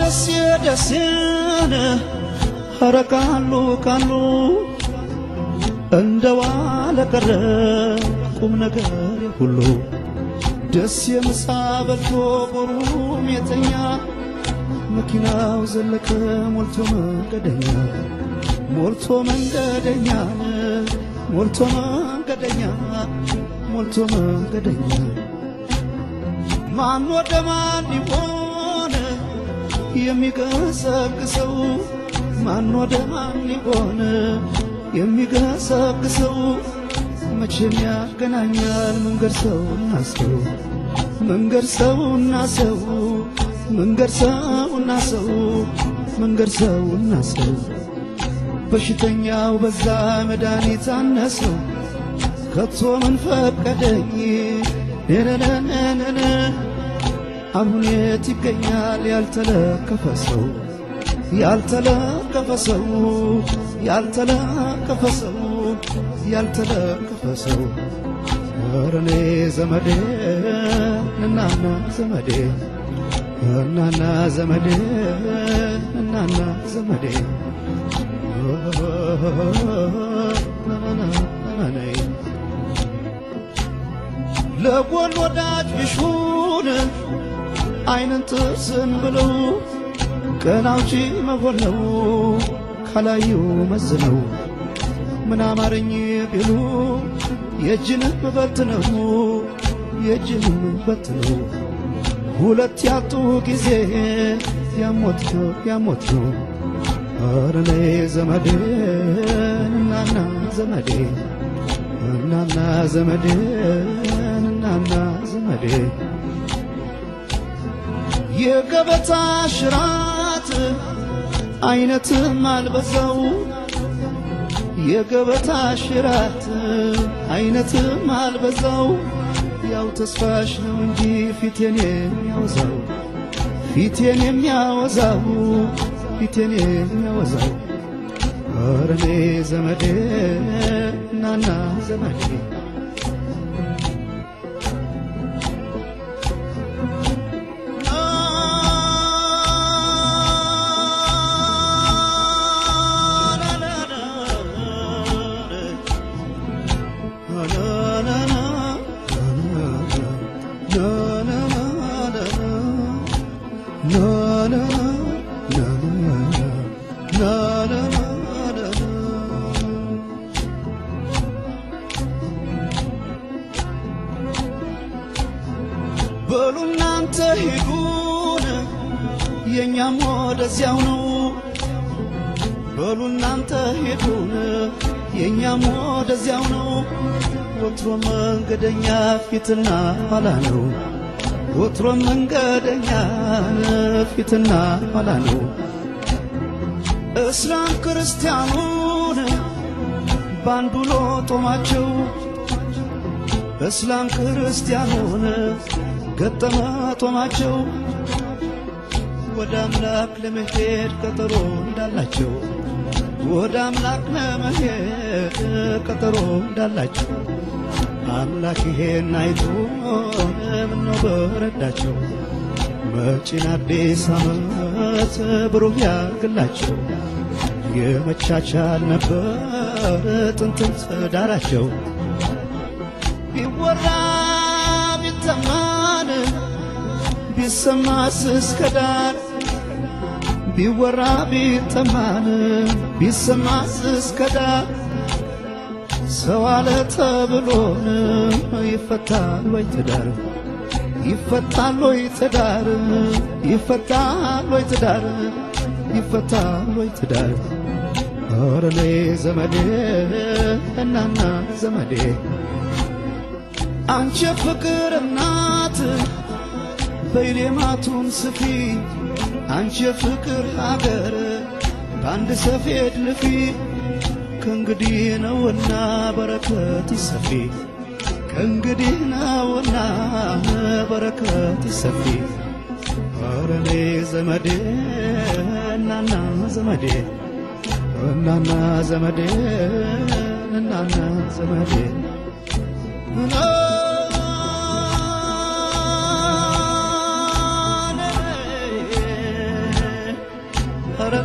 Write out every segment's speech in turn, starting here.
ደሴ ደሴን ኧረ ካሉ ካሉ እንደ ዋለ ቀረ ቁም ነገር ሁሉ ደስ የምሳ በልቶ ጎሩም የተኛ መኪናው ዘለቀ ሞልቶ መንገደኛ ሞልቶ መንገደኛ ሞልቶ መንገደኛ ሞልቶ መንገደኛ ማን ወደ ማን ይሆን የሚገሰግሰው ማን ወደ ማን ይሆን የሚገሰግሰው መቼም ያገናኛል መንገድ ሰውና ሰው መንገድ ሰውና ሰው መንገድ ሰውና ሰው መንገድ ሰውና ሰው በሽተኛው በዛ መድኃኒት አነሰው ከቶ ምን ፈቀደኝ ነነነነነ አሁን የት ይገኛል ያልተለከፈ ሰው ያልተለከፈ ሰው ያልተለከፈ ሰው ያልተለከፈ ሰው ኧረ እኔ ዘመዴ እናና ዘመዴ እናና ዘመዴ እናና ዘመዴ ለጎን ወዳጅ ቢሹን አይንን ጥርስን ብለው ቀን አውጪ መሆን ነው ካላዩ መዝነው ምን አማረኝ ቢሉ የእጅንም በት ነው የእጅንም በት ነው ሁለት ያጡ ጊዜ ያሞት ነው ያሞት ነው ኧረ እኔ ዘመዴ እናና ዘመዴ እናና ዘመዴ እናና ዘመዴ የገበታ ሽራት አይነትም አልበዛው የገበታ ሽራት አይነትም አልበዛው ያው ተስፋሽ ነው እንጂ ፊቴን የሚያወዛው ፊቴን የሚያወዛው ፊቴን የሚያወዛው ኧረ እኔ ዘመዴ እናና ዘመዴ በሉ እናንተ ሂዱን የእኛም ወደዚያው ነው። በሉ እናንተ ሂዱን የእኛም ወደዚያው ነው። ወትሮ መንገደኛ ፊትና ኋላ ነው። ወትሮ መንገደኛ ፊትና ኋላ ነው። እስላም ክርስቲያኑን ባንዱ ሎጦማቸው እስላም ክርስቲያኑን ገጠመ ጦማቸው ወደ አምላክ ለመሄድ ቀጠሮ እንዳላቸው ወደ አምላክ ለመሄድ ቀጠሮ እንዳላቸው አምላክ ይሄን አይቶ ምነው በረዳቸው መጪን አዲስ ዓመት ብሩህ ያርግላቸው የመቻቻል ነበር ጥንትም ትዳራቸው ቢወራ ቢተማን ቢሰማስ እስከ ዳር ቢወራ ቢተማን ቢሰማስ እስከ ዳር ሰው አለ ተብሎን ይፈታል ወይ ትዳር ይፈታል ወይ ትዳር ይፈታል ወይ ትዳር ይፈታል ወይ ትዳር ኧረ እኔ ዘመዴ እናና ዘመዴ አንቺ ፍቅር እናት በይሌማቱን ስፊ አንቺ ፍቅር ሀገር በአንድ ሰፌድ ልፊ ከእንግዲህ ነውና በረከት ይሰፊ ከእንግዲህ ነውና በረከት ይሰፊ ኧረ እኔ ዘመዴ እናና ዘመዴ እናና ዘመዴ እናና ዘመዴ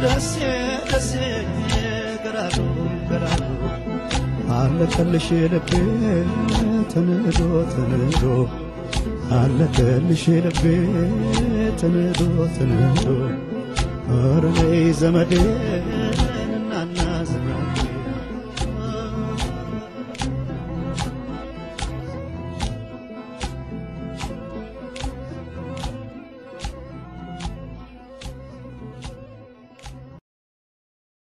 ደሴ ደሴ ገራዶ ገራዶ አለቀልሽ ልቤ ተንዶ ተንዶ አለቀልሽ ልቤ ተንዶ ተንዶ ኧረ ነይ ዘመዴ